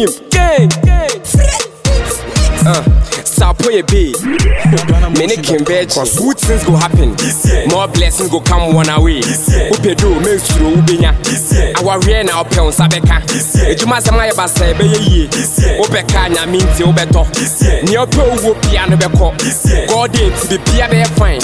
team. Gang, gang. Uh, Sapoye B. Many can bet good things go happen. More blessings go come one away. Upe do make sure ubenya. Our rear now pound sabeka. Ejuma samaya basa ebe ye. Upe kanya minti ubeto. Ni ope uwo piano beko. God it to be pia be fine.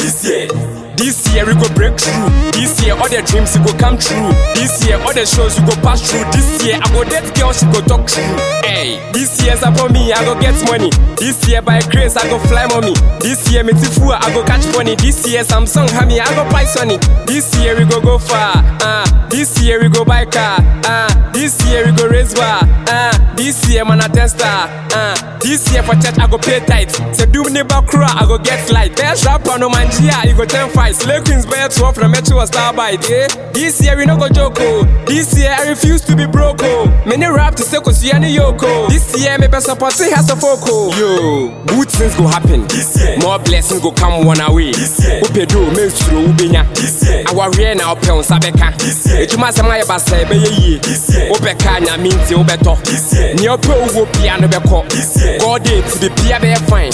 This year we go break through. This year all the dreams will go come true. This year all the shows will go pass through. This year I go date girl she go talk true. Hey, this year's upon me I go get money. This year by grace I go fly mommy. This year me tifu I go catch money. This year Samsung hammy I go buy Sony. This year we go go far. Uh, this year we go buy car. Uh, this year we go raise bar. Uh, this year man a tester. Uh, this year for church I go pay tight. Say do me neighbor crew I go get light. There's rapper no man you go ten fight. Slay Queens bear 12 from Metro Starbite. Yeah. This year we no go joke. oh. This year I refuse to be broke. oh. Many rap to say cause you any yoko. This year me best support say has a foco. Yo, good things go happen. More blessings go come one away. Upe do make sure ubenya. Our rear now pound sabeka. Ejuma sama ya basa ebe ye ye. Upe kanya minti ubeto. Ni ope uwo piano beko. God it to be pia be fine.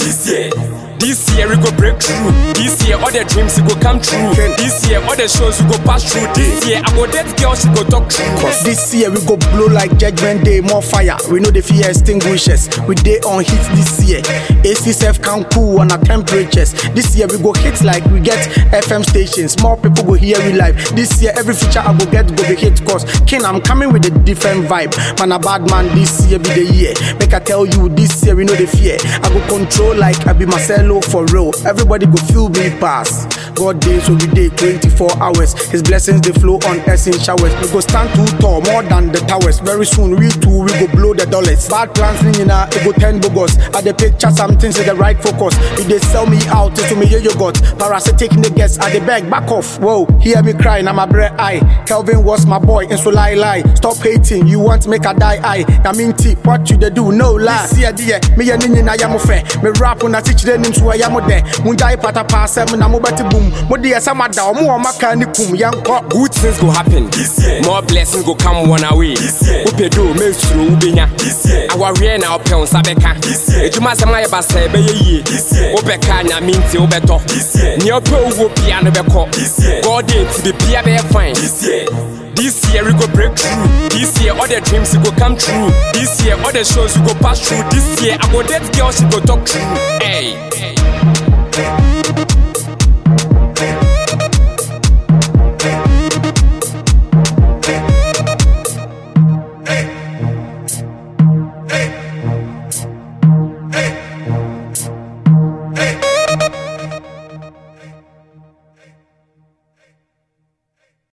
This year we go break through. This year all the dreams will go come true. This year all the shows will go pass through. This year I go date girl she go talk true. This year we go blow like judgment day, more fire. We know the fear extinguishers. We day on hit this year. ACSF can cool on our temperatures. This year we go hit like we get FM stations. More people go hear we live. This year every feature I go get go be hit cause King I'm coming with a different vibe. Man a bad man this year be the year. Make I tell you this year we know the fear. I go control like I be Marcelo for real. Everybody go feel me pass. God days so we day 24 hours. His blessings they flow on us in showers. We go stand too tall, more than the towers. Very soon we too we go blow the dollars. Bad plans in a it go ten bogus. At the picture something to the right focus. If they sell me out to me you got parasitic niggas at the bag back off. Whoa, hear me crying, I'm a bread eye. Kelvin was my boy, and so lie lie. Stop hating, you want make a die eye. I mean T, what you they do, no lie. See a dear, me and Nini na yamu fe. Me rap on a teach them into a yamu de. Munjai pata pass em na mo bati boom. Mo dear sama da mo wa makani kum yanko. Good things go happen. More blessings go come one away. Upe do make sure ubenya. Our rear now pound sabeka. Ejuma sama ya basa ebe ye ye. Upe kanya minti ubeto. Ni ope uwo piano beko. God it to be pia be fine. This year we go break through. This year all the dreams will go come true. This year all the shows will go pass through. This year I go date girl she go talk true. Hey.